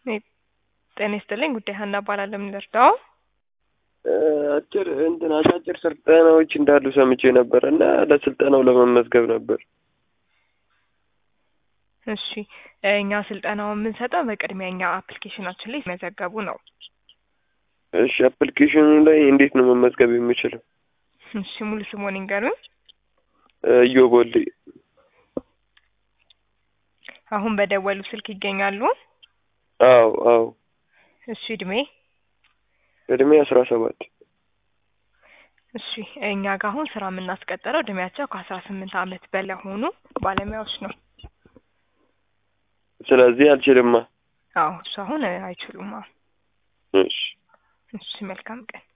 ጤና ይስጥልኝ ጉዳይ ሀና እባላለሁ። ምን ልርዳው? አጭር እንትን አጫጭር ስልጠናዎች እንዳሉ ሰምቼ ነበር እና ለስልጠናው ለመመዝገብ ነበር። እሺ እኛ ስልጠናውን የምንሰጠው በቅድሚያ እኛ አፕሊኬሽናችን ላይ ሲመዘገቡ ነው። እሺ አፕሊኬሽኑ ላይ እንዴት ነው መመዝገብ የምችለው? እሺ ሙሉ ስሞን ይንገሩን። እዮብ ወልዴ። አሁን በደወሉ ስልክ ይገኛሉ? አዎ አዎ። እሺ እድሜ? እድሜ አስራ ሰባት እሺ እኛ ጋር አሁን ስራ የምናስቀጥረው እድሜያቸው ከአስራ ስምንት ዓመት በላይ ሆኑ ባለሙያዎች ነው። ስለዚህ አልችልማ። አዎ እሱ አሁን አይችሉም። አዎ እሺ እሺ መልካም ቀን